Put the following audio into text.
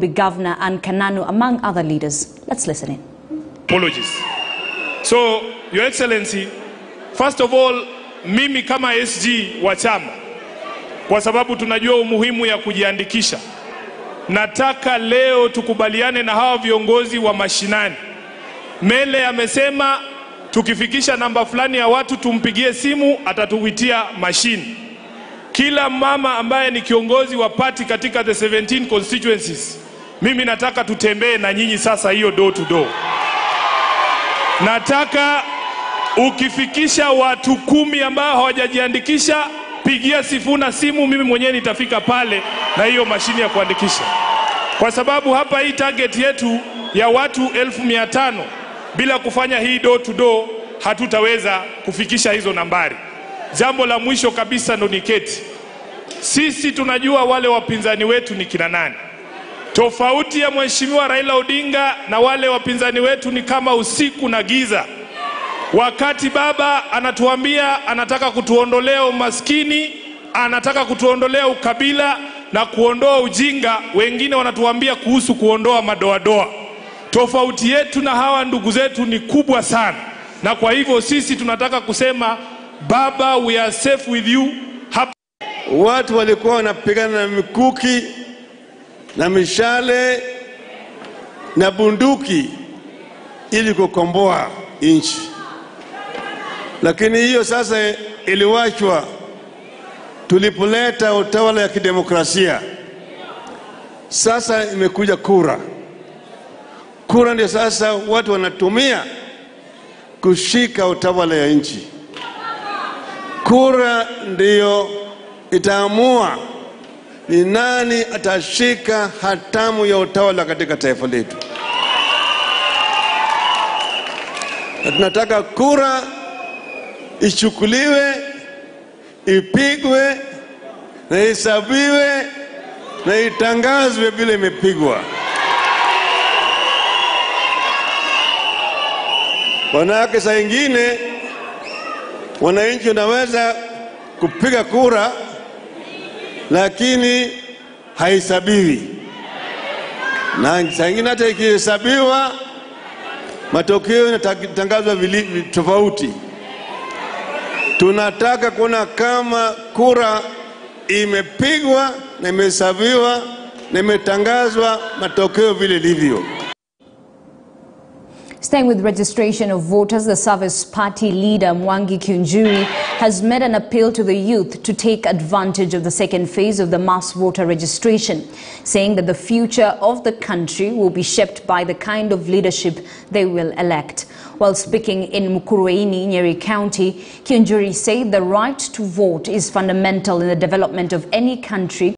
Nairobi Governor Anne Kananu, among other leaders. Let's listen in. apologies. So, Your Excellency, first of all, mimi kama SG wa chama, kwa sababu tunajua umuhimu ya kujiandikisha, nataka leo tukubaliane na hawa viongozi wa mashinani. Mele amesema tukifikisha namba fulani ya watu tumpigie simu, atatuwitia mashini. Kila mama ambaye ni kiongozi wa party katika the 17 constituencies, mimi nataka tutembee na nyinyi sasa hiyo door to door. Nataka ukifikisha watu kumi ambao hawajajiandikisha, pigia Sifuna simu, mimi mwenyewe nitafika pale na hiyo mashine ya kuandikisha, kwa sababu hapa hii target yetu ya watu elfu mia tano bila kufanya hii door to door hatutaweza kufikisha hizo nambari. Jambo la mwisho kabisa ndo niketi, sisi tunajua wale wapinzani wetu ni kina nani. Tofauti ya Mheshimiwa Raila Odinga na wale wapinzani wetu ni kama usiku na giza. Wakati baba anatuambia anataka kutuondolea umaskini, anataka kutuondolea ukabila na kuondoa ujinga, wengine wanatuambia kuhusu kuondoa madoadoa. Tofauti yetu na hawa ndugu zetu ni kubwa sana, na kwa hivyo sisi tunataka kusema baba, we are safe with you. Hapa Watu walikuwa wanapigana na mikuki na mishale na bunduki ili kukomboa nchi, lakini hiyo sasa iliwachwa tulipoleta utawala ya kidemokrasia. Sasa imekuja kura. Kura ndio sasa watu wanatumia kushika utawala ya nchi. Kura ndiyo itaamua ni nani atashika hatamu ya utawala katika taifa letu, na tunataka kura ichukuliwe, ipigwe na ihesabiwe na itangazwe vile imepigwa. Wanawake, saa ingine wananchi wanaweza kupiga kura lakini haihesabiwi, na saa ingine hata ikihesabiwa matokeo yanatangazwa vili- tofauti. Tunataka kuona kama kura imepigwa na imehesabiwa na imetangazwa matokeo vile ilivyo. Staying with registration of voters, the Service Party leader Mwangi Kiunjuri has made an appeal to the youth to take advantage of the second phase of the mass voter registration, saying that the future of the country will be shaped by the kind of leadership they will elect. While speaking in Mukurweini, Nyeri County, Kiunjuri said the right to vote is fundamental in the development of any country